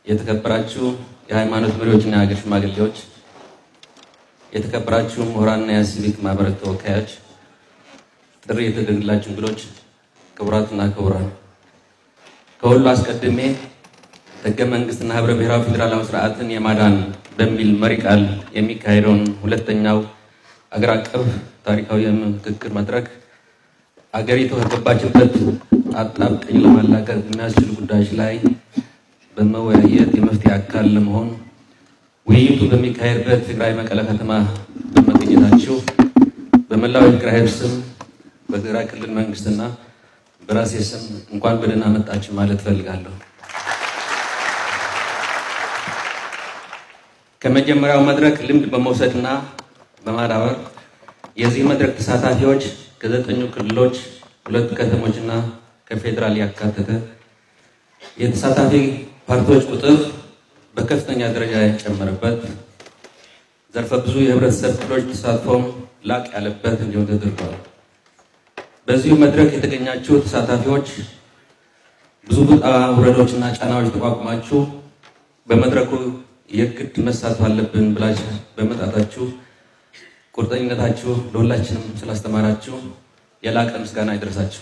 የተከበራችሁ የሃይማኖት መሪዎችና የሀገር ሽማግሌዎች፣ የተከበራችሁ ምሁራንና የሲቪክ ማህበረት ተወካዮች፣ ጥሪ የተደረገላችሁ እንግዶች፣ ክቡራትና ክቡራን፣ ከሁሉ አስቀድሜ ህገ መንግስትና ህብረ ብሔራዊ ፌዴራላዊ ስርዓትን የማዳን በሚል መሪ ቃል የሚካሄደውን ሁለተኛው አገር አቀፍ ታሪካዊ የምክክር መድረክ አገሪቱ ከገባችበት አጣብቂኝ ለማላቀቅ የሚያስችሉ ጉዳዮች ላይ በመወያየት የመፍትሄ አካል ለመሆን ውይይቱ በሚካሄድበት ትግራይ መቀለ ከተማ በመገኘታችሁ በመላው የትግራይ ህዝብ ስም በትግራይ ክልል መንግስትና በራሴ ስም እንኳን በደህና መጣችሁ ማለት እፈልጋለሁ። ከመጀመሪያው መድረክ ልምድ በመውሰድና በማዳበር የዚህ መድረክ ተሳታፊዎች ከዘጠኙ ክልሎች ሁለት ከተሞችና ከፌዴራል ያካተተ የተሳታፊ ፓርቲዎች ቁጥር በከፍተኛ ደረጃ የጨመረበት ዘርፈ ብዙ የህብረተሰብ ክፍሎች ተሳትፎም ላቅ ያለበት እንዲሆን ተደርጓል። በዚሁ መድረክ የተገኛችሁ ተሳታፊዎች ብዙ ውጣ ውረዶችና ጫናዎች ተቋቁማችሁ በመድረኩ የግድ መሳተፍ አለብን ብላችሁ በመጣታችሁ ቁርጠኝነታችሁ ለሁላችንም ስላስተማራችሁ የላቀ ምስጋና ይደርሳችሁ።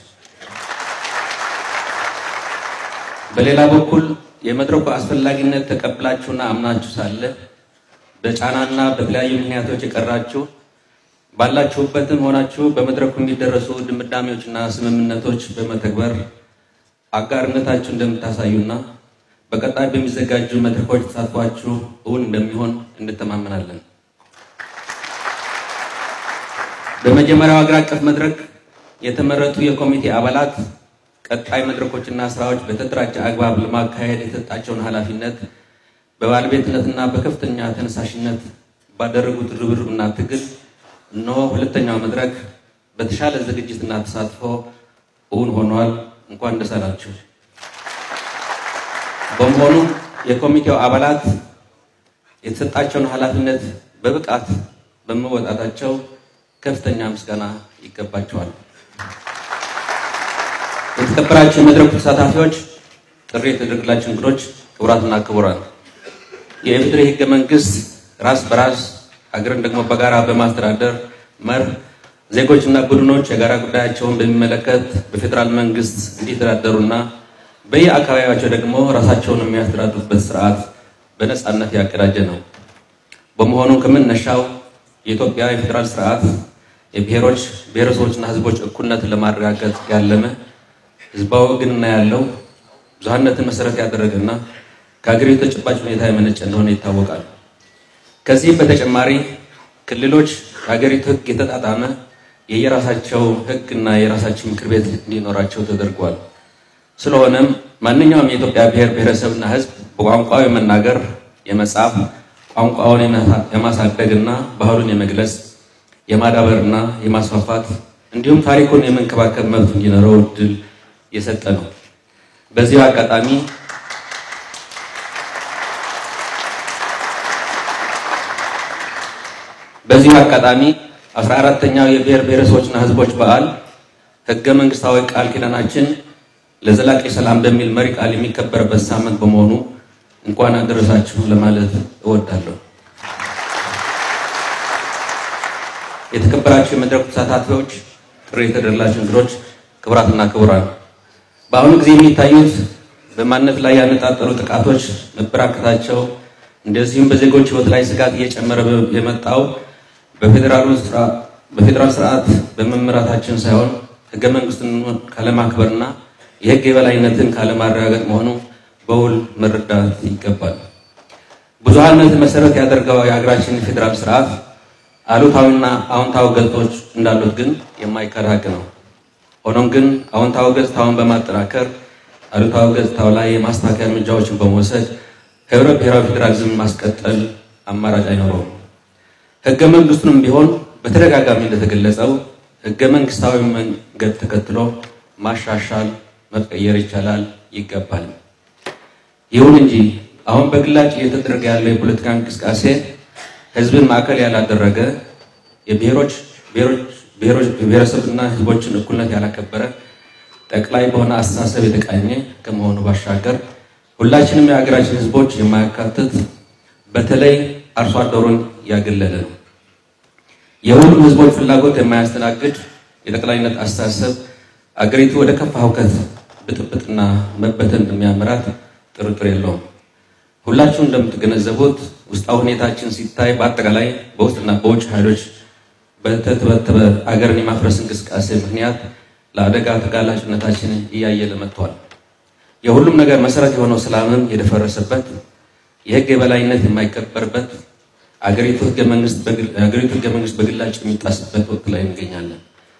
በሌላ በኩል የመድረኩ አስፈላጊነት ተቀብላችሁና አምናችሁ ሳለ በጫናና በተለያዩ ምክንያቶች የቀራችሁ ባላችሁበትም ሆናችሁ በመድረኩ የሚደረሱ ድምዳሜዎችና ስምምነቶች በመተግበር አጋርነታችሁ እንደምታሳዩና በቀጣይ በሚዘጋጁ መድረኮች ተሳትፏችሁ እውን እንደሚሆን እንተማመናለን። በመጀመሪያው ሀገር አቀፍ መድረክ የተመረጡ የኮሚቴ አባላት ቀጣይ መድረኮችና ስራዎች በተደራጀ አግባብ ለማካሄድ የተሰጣቸውን ኃላፊነት በባለቤትነትና በከፍተኛ ተነሳሽነት ባደረጉት ርብርብና ትግል እነሆ ሁለተኛው መድረክ በተሻለ ዝግጅትና ተሳትፎ እውን ሆኗል። እንኳን ደስ አላችሁ። በመሆኑ የኮሚቴው አባላት የተሰጣቸውን ኃላፊነት በብቃት በመወጣታቸው ከፍተኛ ምስጋና ይገባቸዋል። የተከበራችሁ የመድረኩ ተሳታፊዎች፣ ጥሪ የተደረገላችሁ እንግዶች፣ ክቡራትና ክቡራን፣ የኢፌዴሪ ሕገ መንግስት ራስ በራስ ሀገርን ደግሞ በጋራ በማስተዳደር መርህ ዜጎችና ቡድኖች የጋራ ጉዳያቸውን በሚመለከት በፌዴራል መንግስት እንዲተዳደሩና በየአካባቢያቸው ደግሞ ራሳቸውን የሚያስተዳድሩበት ስርዓት በነፃነት ያቀዳጀ ነው። በመሆኑ ከመነሻው የኢትዮጵያ የፌዴራል ስርዓት የብሔሮች ብሔረሰቦችና ህዝቦች እኩልነትን ለማረጋገጥ ያለመ ህዝባዊ ግንና ያለው ብዙሃነትን መሰረት ያደረገና ከሀገሪቱ ተጨባጭ ሁኔታ የመነጨ እንደሆነ ይታወቃል። ከዚህም በተጨማሪ ክልሎች የሀገሪቱ ህግ የተጣጣመ የየራሳቸው ህግና የራሳቸው ምክር ቤት እንዲኖራቸው ተደርጓል። ስለሆነም ማንኛውም የኢትዮጵያ ብሔር ብሔረሰብና ህዝብ በቋንቋው የመናገር የመጻፍ ቋንቋውን የማሳደግና ባህሉን የመግለጽ የማዳበርና የማስፋፋት እንዲሁም ታሪኩን የመንከባከብ መብት እንዲኖረው እድል የሰጠ ነው። በዚሁ አጋጣሚ በዚሁ አጋጣሚ አስራ አራተኛው የብሔር ብሔረሰቦችና ህዝቦች በዓል ህገ መንግስታዊ ቃል ኪዳናችን ለዘላቂ ሰላም በሚል መሪ ቃል የሚከበርበት ሳምንት በመሆኑ እንኳን አደረሳችሁ ለማለት እወዳለሁ። የተከበራችሁ የመድረኩ ተሳታፊዎች፣ ጥሪ የተደረገላችሁ እንግዶች፣ ክቡራትና ክቡራን፣ በአሁኑ ጊዜ የሚታዩት በማንነት ላይ ያነጣጠሩ ጥቃቶች መበራከታቸው እንደዚሁም በዜጎች ህይወት ላይ ስጋት እየጨመረ የመጣው በፌዴራል ስርዓት በመመራታችን ሳይሆን ህገ መንግስትን ካለማክበርና የህግ የበላይነትን ካለማረጋገጥ መሆኑ በውል መረዳት ይገባል። ብዙሃነት መሰረት ያደርገው የሀገራችን ፌዴራል ስርዓት አሉታዊና አዎንታዊ ገጽታዎች እንዳሉት ግን የማይካድ ሀቅ ነው። ሆኖም ግን አዎንታዊ ገጽታውን በማጠናከር አሉታዊ ገጽታው ላይ የማስተካከያ እርምጃዎችን በመውሰድ ህብረ ብሔራዊ ፌዴራሊዝም ማስቀጠል አማራጭ አይኖረውም። ህገ መንግስቱንም ቢሆን በተደጋጋሚ እንደተገለጸው ህገ መንግስታዊ መንገድ ተከትሎ ማሻሻል መቀየር ይቻላል ይገባል። ይሁን እንጂ አሁን በግላጭ እየተደረገ ያለው የፖለቲካ እንቅስቃሴ ህዝብን ማዕከል ያላደረገ የብሔሮች ብሔረሰብና ህዝቦችን እኩልነት ያላከበረ ጠቅላይ በሆነ አስተሳሰብ የተቃኘ ከመሆኑ ባሻገር ሁላችንም የሀገራችን ህዝቦች የማያካትት በተለይ አርሶ አደሩን ያገለለ ነው። የሁሉም ህዝቦች ፍላጎት የማያስተናግድ የጠቅላይነት አስተሳሰብ አገሪቱ ወደ ከፋ ሁከት፣ ብጥብጥና መበተን እንደሚያመራት ጥርጥር የለውም። ሁላችሁም እንደምትገነዘቡት ውስጣዊ ሁኔታችን ሲታይ በአጠቃላይ በውስጥና በውጭ ኃይሎች በተተበተበ አገርን የማፍረስ እንቅስቃሴ ምክንያት ለአደጋ ተጋላጭነታችን እያየለ መጥቷል። የሁሉም ነገር መሰረት የሆነው ሰላምም የደፈረሰበት፣ የህግ የበላይነት የማይከበርበት፣ አገሪቱ ህገ መንግስት በግላጭ የሚጣስበት ወቅት ላይ እንገኛለን።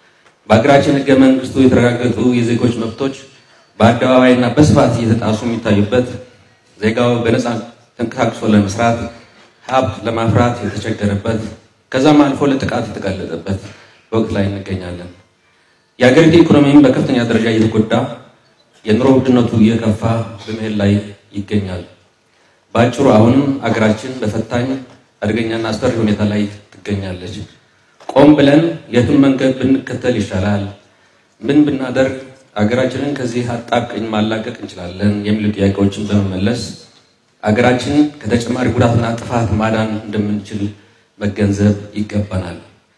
በሀገራችን ህገ መንግስቱ የተረጋገጡ የዜጎች መብቶች በአደባባይና በስፋት እየተጣሱ የሚታዩበት ዜጋው በነፃ ተንቀሳቅሶ ለመስራት ሀብት ለማፍራት የተቸገረበት ከዛም አልፎ ለጥቃት የተጋለጠበት ወቅት ላይ እንገኛለን። የሀገሪቱ ኢኮኖሚም በከፍተኛ ደረጃ እየተጎዳ የኑሮ ውድነቱ እየከፋ በመሄድ ላይ ይገኛል። በአጭሩ አሁንም አገራችን በፈታኝ አደገኛና አስፈሪ ሁኔታ ላይ ትገኛለች። ቆም ብለን የቱን መንገድ ብንከተል ይሻላል? ምን ብናደርግ አገራችንን ከዚህ አጣብቂኝ ማላቀቅ እንችላለን? የሚሉ ጥያቄዎችን በመመለስ አገራችን ከተጨማሪ ጉዳትና ጥፋት ማዳን እንደምንችል መገንዘብ ይገባናል።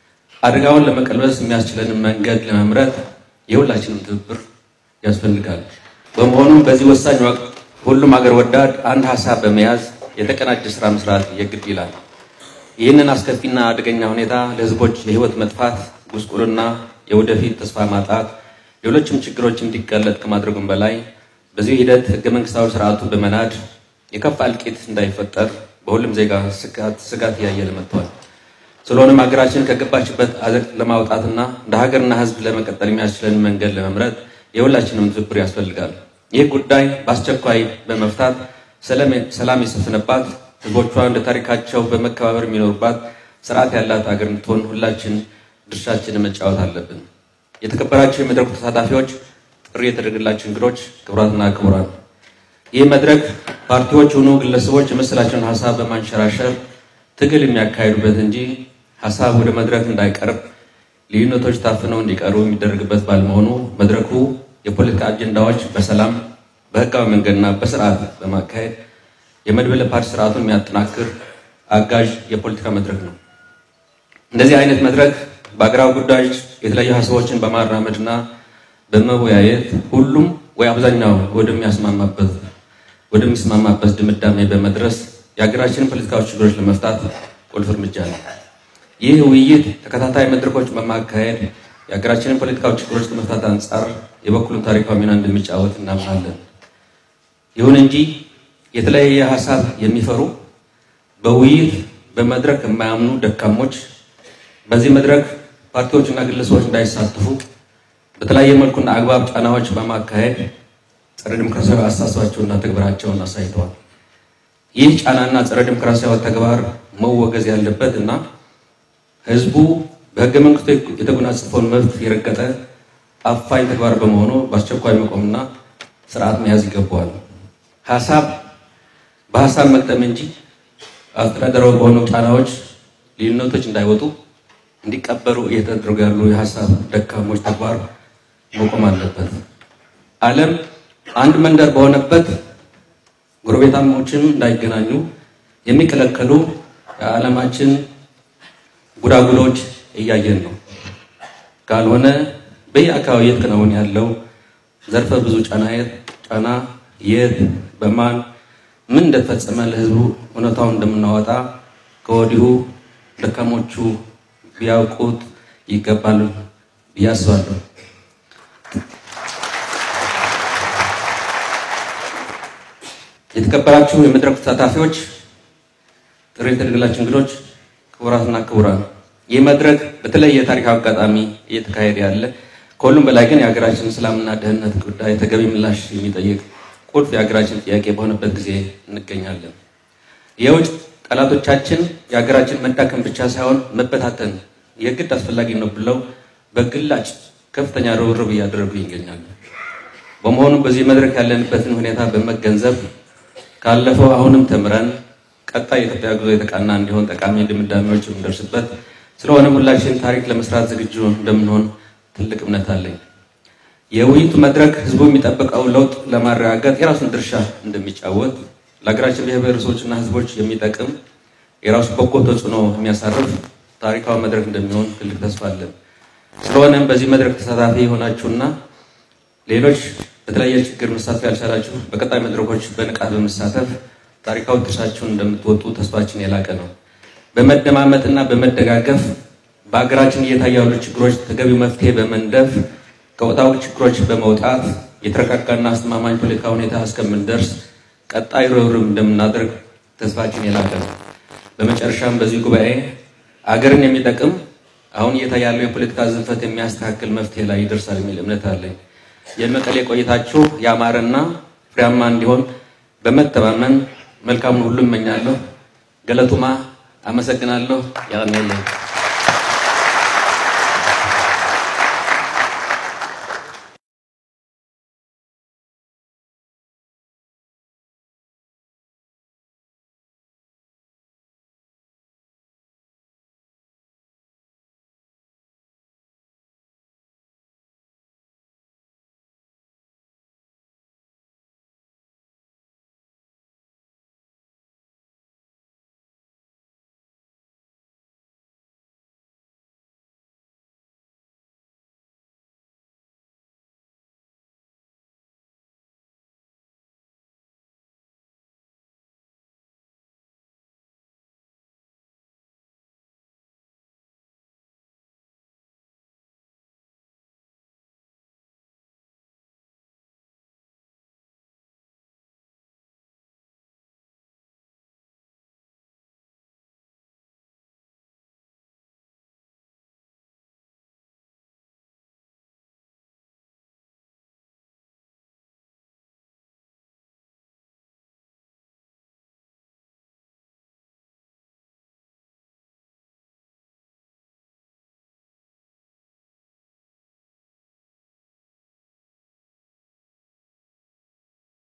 አደጋውን ለመቀልበስ የሚያስችለንን መንገድ ለመምረጥ የሁላችንም ትብብር ያስፈልጋል። በመሆኑም በዚህ ወሳኝ ወቅት ሁሉም አገር ወዳድ አንድ ሀሳብ በመያዝ የተቀናጀ ስራ መስራት የግድ ይላል። ይህንን አስከፊና አደገኛ ሁኔታ ለህዝቦች የህይወት መጥፋት፣ ጉስቁልና፣ የወደፊት ተስፋ ማጣት፣ ሌሎችም ችግሮች እንዲጋለጥ ከማድረጉም በላይ በዚህ ሂደት ህገ መንግስታዊ ስርዓቱን በመናድ የከፋ እልቂት እንዳይፈጠር በሁሉም ዜጋ ስጋት እያየለ መጥቷል። ስለሆነም ሀገራችን ከገባችበት አዘቅት ለማውጣትና እንደ ሀገርና ህዝብ ለመቀጠል የሚያስችለን መንገድ ለመምረጥ የሁላችንም ትብብር ያስፈልጋል። ይህ ጉዳይ በአስቸኳይ በመፍታት ሰላም የሰፈነባት ህዝቦቿ እንደ ታሪካቸው በመከባበር የሚኖሩባት ስርዓት ያላት ሀገር እንድትሆን ሁላችን ድርሻችንን መጫወት አለብን። የተከበራቸው የመድረኩ ተሳታፊዎች፣ ጥሪ የተደረገላቸው እንግዶች፣ ክቡራትና ክቡራን ይህ መድረክ ፓርቲዎች ሆኑ ግለሰቦች የመሰላቸውን ሀሳብ በማንሸራሸር ትግል የሚያካሂዱበት እንጂ ሀሳብ ወደ መድረክ እንዳይቀርብ ልዩነቶች ታፍነው እንዲቀሩ የሚደረግበት ባለመሆኑ መድረኩ የፖለቲካ አጀንዳዎች በሰላም በህጋዊ መንገድና በስርዓት በማካሄድ የመድበለ ፓርቲ ስርዓቱን የሚያጠናክር አጋዥ የፖለቲካ መድረክ ነው። እንደዚህ አይነት መድረክ በአገራዊ ጉዳዮች የተለያዩ ሀሳቦችን በማራመድና በመወያየት ሁሉም ወይ አብዛኛው ወደሚያስማማበት ወደሚስማማበት ድምዳሜ በመድረስ የሀገራችንን ፖለቲካዊ ችግሮች ለመፍታት ቁልፍ እርምጃ ነው። ይህ ውይይት ተከታታይ መድረኮች በማካሄድ የሀገራችንን ፖለቲካዊ ችግሮች ከመፍታት አንጻር የበኩሉን ታሪካዊ ሚና እንደሚጫወት እናምናለን። ይሁን እንጂ የተለያየ ሀሳብ የሚፈሩ በውይይት በመድረክ የማያምኑ ደካሞች በዚህ መድረክ ፓርቲዎችና ግለሰቦች እንዳይሳተፉ በተለያየ መልኩና አግባብ ጫናዎች በማካሄድ ጸረ ዲሞክራሲያዊ አስተሳሰባቸውና ተግባራቸውን አሳይተዋል። ይህ ጫናና ጸረ ዲሞክራሲያዊ ተግባር መወገዝ ያለበት እና ህዝቡ በህገ መንግስቱ የተጎናጸፈውን መብት የረገጠ አፋኝ ተግባር በመሆኑ በአስቸኳይ መቆምና ስርዓት መያዝ ይገባዋል። ሀሳብ በሀሳብ መቅጠም እንጂ አስተዳደራዊ በሆኑ ጫናዎች ልዩነቶች እንዳይወጡ እንዲቀበሩ እየተደረጉ ያሉ የሀሳብ ደካሞች ተግባር መቆም አለበት። ዓለም አንድ መንደር በሆነበት ጎረቤታሞችን እንዳይገናኙ የሚከለከሉ የዓለማችን ጉዳጉዶች እያየን ነው። ካልሆነ በየአካባቢ እየተከናወነ ያለው ዘርፈ ብዙ ጫና ጫና የት በማን ምን እንደተፈጸመ ለህዝቡ እውነታውን እንደምናወጣ ከወዲሁ ደካሞቹ ቢያውቁት ይገባል ብዬ አስባለሁ። የተከበራችሁ የመድረኩ ተሳታፊዎች፣ ጥሪ የተደረገላችሁ እንግዶች፣ ክቡራትና ክቡራን ይህ መድረክ በተለየ ታሪካዊ አጋጣሚ እየተካሄደ ያለ ከሁሉም በላይ ግን የሀገራችን ሰላምና ደህንነት ጉዳይ ተገቢ ምላሽ የሚጠይቅ ቁልፍ የሀገራችን ጥያቄ በሆነበት ጊዜ እንገኛለን። የውጭ ጠላቶቻችን የሀገራችን መዳከም ብቻ ሳይሆን መበታተን የግድ አስፈላጊ ነው ብለው በግላጭ ከፍተኛ ርብርብ እያደረጉ ይገኛሉ። በመሆኑም በዚህ መድረክ ያለንበትን ሁኔታ በመገንዘብ ካለፈው አሁንም ተምረን ቀጣይ የኢትዮጵያ ጉዞ የተቃና እንዲሆን ጠቃሚ ድምዳሜዎች የምንደርስበት ስለሆነ ሁላችን ታሪክ ለመስራት ዝግጁ እንደምንሆን ትልቅ እምነት አለኝ። የውይይቱ መድረክ ህዝቡ የሚጠብቀው ለውጥ ለማረጋገጥ የራሱን ድርሻ እንደሚጫወት ለሀገራችን ብሔር ብሔረሰቦችና ህዝቦች የሚጠቅም የራሱ በጎ ተጽዕኖ የሚያሳርፍ ታሪካዊ መድረክ እንደሚሆን ትልቅ ተስፋ አለን። ስለሆነም በዚህ መድረክ ተሳታፊ የሆናችሁና ሌሎች በተለያየ ችግር መሳተፍ ያልቻላችሁ በቀጣይ መድረኮች በንቃት በመሳተፍ ታሪካዊ ድርሻችሁን እንደምትወጡ ተስፋችን የላቀ ነው። በመደማመጥና በመደጋገፍ በሀገራችን እየታዩ ያሉ ችግሮች ተገቢው መፍትሄ በመንደፍ ከወቅታዊ ችግሮች በመውጣት የተረጋጋና አስተማማኝ ፖለቲካ ሁኔታ እስከምንደርስ ቀጣይ ርብርብ እንደምናደርግ ተስፋችን የላቀ ነው። በመጨረሻም በዚህ ጉባኤ አገርን የሚጠቅም አሁን እየታየ ያለው የፖለቲካ ዝንፈት የሚያስተካክል መፍትሄ ላይ ይደርሳል የሚል እምነት አለኝ። የመቀሌ ቆይታችሁ ያማረና ፍሬያማ እንዲሆን በመተማመን መልካሙን ሁሉ እመኛለሁ። ገለቱማ አመሰግናለሁ። ያኔ